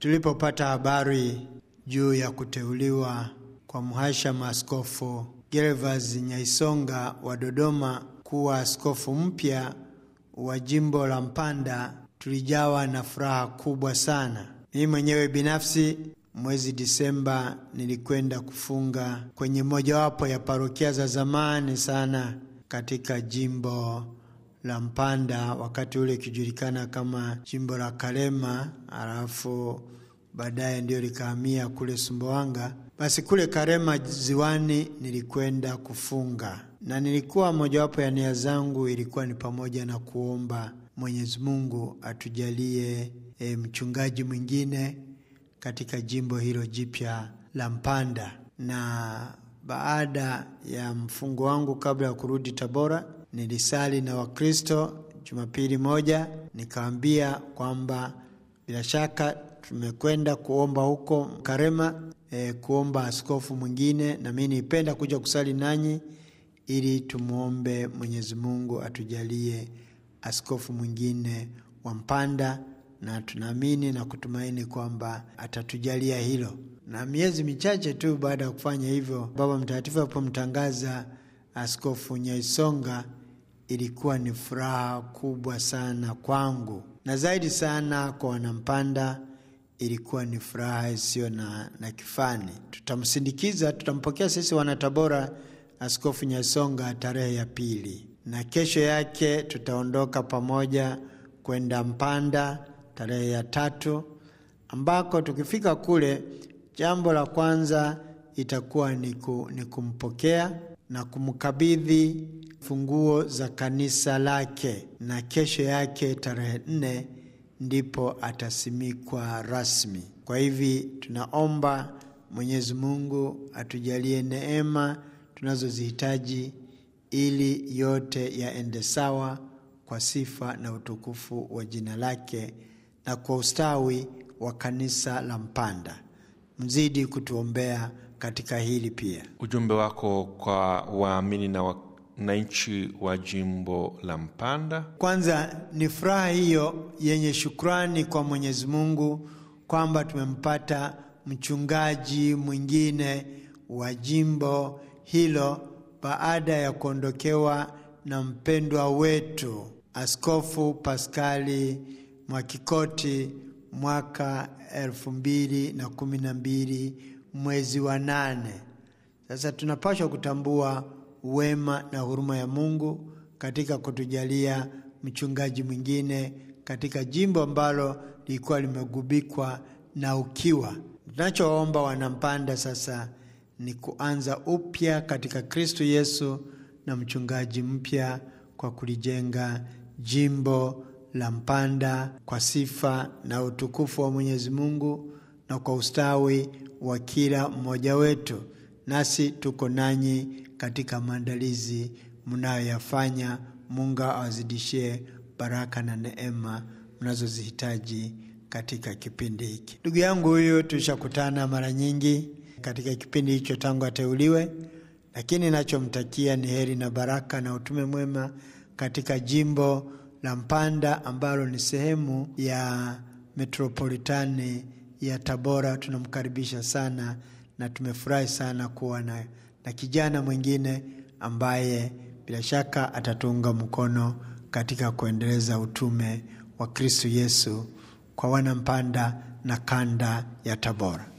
tulipopata habari juu ya kuteuliwa kwa mhashamu Askofu Gervas Nyaisonga wa Dodoma kuwa askofu mpya wa jimbo la Mpanda, tulijawa na furaha kubwa sana. Mimi mwenyewe binafsi mwezi Disemba nilikwenda kufunga kwenye mojawapo ya parokia za zamani sana katika jimbo la Mpanda, wakati ule ikijulikana kama jimbo la Karema, alafu baadaye ndio likahamia kule Sumbawanga. Basi kule Karema ziwani nilikwenda kufunga, na nilikuwa mojawapo ya nia zangu ilikuwa ni pamoja na kuomba Mwenyezi Mungu atujalie e, mchungaji mwingine katika jimbo hilo jipya la Mpanda. Na baada ya mfungo wangu, kabla ya kurudi Tabora, nilisali na Wakristo Jumapili moja, nikaambia kwamba bila shaka tumekwenda kuomba huko Karema e, kuomba askofu mwingine, na mimi nipenda kuja kusali nanyi ili tumwombe Mwenyezi Mungu atujalie askofu mwingine wa Mpanda, na tunaamini na kutumaini kwamba atatujalia hilo. Na miezi michache tu baada ya kufanya hivyo, Baba Mtakatifu alipomtangaza Askofu Nyaisonga, ilikuwa ni furaha kubwa sana kwangu na zaidi sana kwa Wanampanda ilikuwa ni furaha isiyo na, na kifani. Tutamsindikiza, tutampokea sisi Wanatabora Askofu Nyasonga tarehe ya pili, na kesho yake tutaondoka pamoja kwenda Mpanda tarehe ya tatu, ambako tukifika kule, jambo la kwanza itakuwa ni kumpokea na kumkabidhi funguo za kanisa lake, na kesho yake tarehe nne ndipo atasimikwa rasmi. Kwa hivi tunaomba Mwenyezi Mungu atujalie neema tunazozihitaji ili yote yaende sawa kwa sifa na utukufu wa jina lake na kwa ustawi wa kanisa la Mpanda. Mzidi kutuombea katika hili pia. Ujumbe wako kwa waamini na wananchi wa jimbo la Mpanda. Kwanza ni furaha hiyo yenye shukrani kwa Mwenyezi Mungu kwamba tumempata mchungaji mwingine wa jimbo hilo baada ya kuondokewa na mpendwa wetu Askofu Paskali Mwakikoti mwaka elfu mbili na kumi na mbili mwezi wa nane. Sasa tunapaswa kutambua wema na huruma ya Mungu katika kutujalia mchungaji mwingine katika jimbo ambalo lilikuwa limegubikwa na ukiwa. Tunachoomba Wanampanda sasa ni kuanza upya katika Kristo Yesu na mchungaji mpya kwa kulijenga jimbo la Mpanda kwa sifa na utukufu wa Mwenyezi Mungu na kwa ustawi wa kila mmoja wetu. Nasi tuko nanyi katika maandalizi mnayoyafanya. Mungu awazidishie baraka na neema mnazozihitaji katika kipindi hiki. Ndugu yangu huyu tulishakutana mara nyingi katika kipindi hicho tangu ateuliwe, lakini nachomtakia ni heri na baraka na utume mwema katika jimbo la Mpanda ambalo ni sehemu ya metropolitani ya Tabora. Tunamkaribisha sana na tumefurahi sana kuwa na, na kijana mwingine ambaye bila shaka atatuunga mkono katika kuendeleza utume wa Kristo Yesu kwa Wanampanda na kanda ya Tabora.